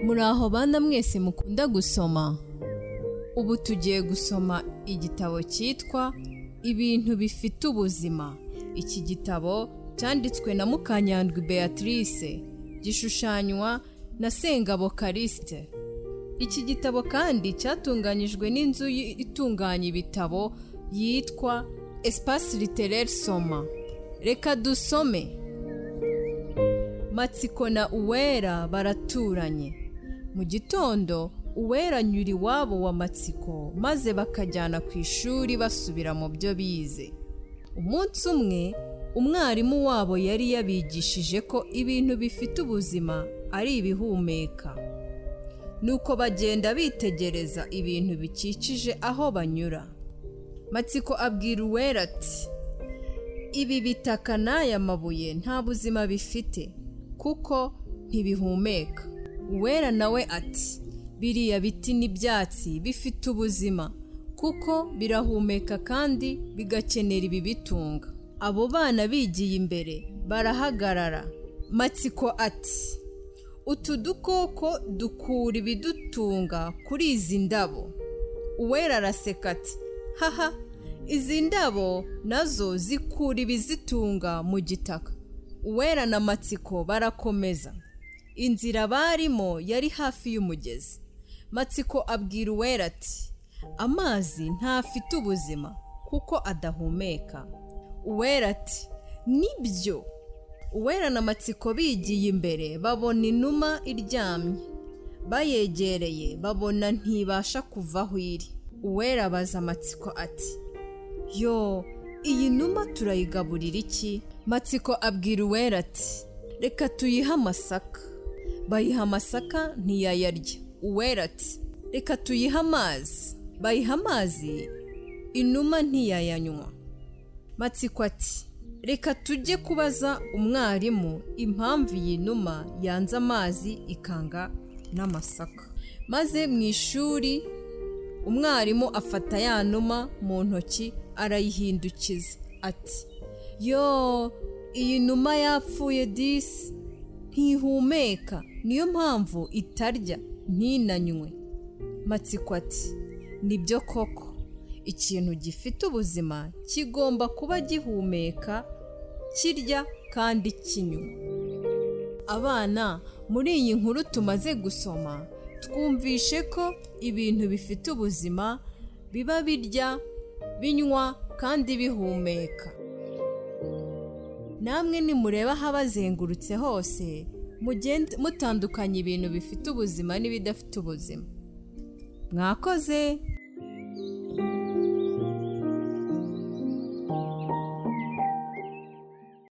muraho bana mwese mukunda gusoma ubu tugiye gusoma igitabo cyitwa ibintu bifite ubuzima iki gitabo cyanditswe na mukanyandwi beatrice gishushanywa na sengabo karisite iki gitabo kandi cyatunganyijwe n'inzu itunganya ibitabo yitwa espace literaire soma reka dusome matsiko na uwera baraturanye mu gitondo uwera anyura iwabo wa matsiko maze bakajyana ku ishuri basubira mu byo bize umunsi umwe umwarimu wabo yari yabigishije ko ibintu bifite ubuzima ari ibihumeka nuko bagenda bitegereza ibintu bikikije aho banyura matsiko abwira uwera ati ibi bitaka n'aya mabuye nta buzima bifite kuko ntibihumeka uwera nawe ati biriya biti n'ibyatsi bifite ubuzima kuko birahumeka kandi bigakenera ibibitunga abo bana bigiye imbere barahagarara matsiko ati utu dukoko dukura ibidutunga kuri izi ndabo uwera araseka ati haha izi ndabo nazo zikura ibizitunga mu gitaka uwera na matsiko barakomeza inzira barimo yari hafi y'umugezi matsiko abwira uwera ati amazi ntafite ubuzima kuko adahumeka uwera ati nibyo uwera na matsiko bigiye imbere babona inuma iryamye bayegereye babona ntibasha kuva aho iri uwera abaza amatsiko ati yo iyi numa turayigaburira iki matsiko abwira uwera ati reka tuyihe amasaka bayiha amasaka ntiyayarya uwera ati reka tuyihe amazi bayiha amazi inuma ntiyayanywa matsiko ati reka tujye kubaza umwarimu impamvu iyi numa yanze amazi ikanga n'amasaka maze mu ishuri umwarimu afata ya numa mu ntoki arayihindukiza ati yo iyi numa yapfuye disi ntihumeka niyo mpamvu itarya ntinanywe matsiko ati nibyo koko ikintu gifite ubuzima kigomba kuba gihumeka kirya kandi kinywa abana muri iyi nkuru tumaze gusoma twumvishe ko ibintu bifite ubuzima biba birya binywa kandi bihumeka namwe nimureba ahabazengurutse hose mutandukanya ibintu bifite ubuzima n'ibidafite ubuzima mwakoze